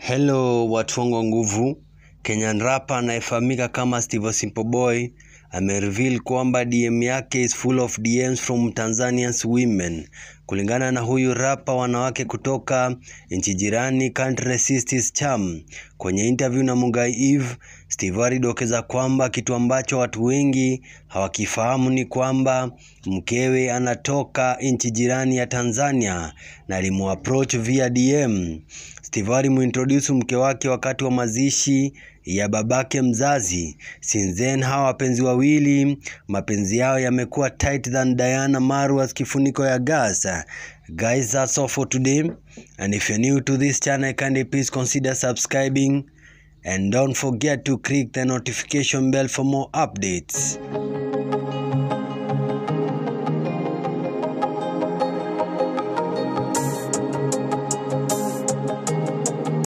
Hello watu wangu wa nguvu, Kenyan rapper anayefahamika kama Steve Simple Boy amereveal kwamba DM yake is full of DMs from Tanzanians women. Kulingana na huyu rapa, wanawake kutoka nchi jirani Country Sisters Cham. Kwenye interview na Mugai Eve, Steve alidokeza kwamba kitu ambacho watu wengi hawakifahamu ni kwamba mkewe anatoka nchi jirani ya Tanzania na alimuapproach via DM. Steve alimuintroduce mke wake wakati wa mazishi ya babake mzazi. Since then hawa wapenzi wawili mapenzi yao yamekuwa tight than Diana Marwas kifuniko ya gas. Guys, that's all for today. And if you're new to this channel, kindly please consider subscribing and don't forget to click the notification bell for more updates.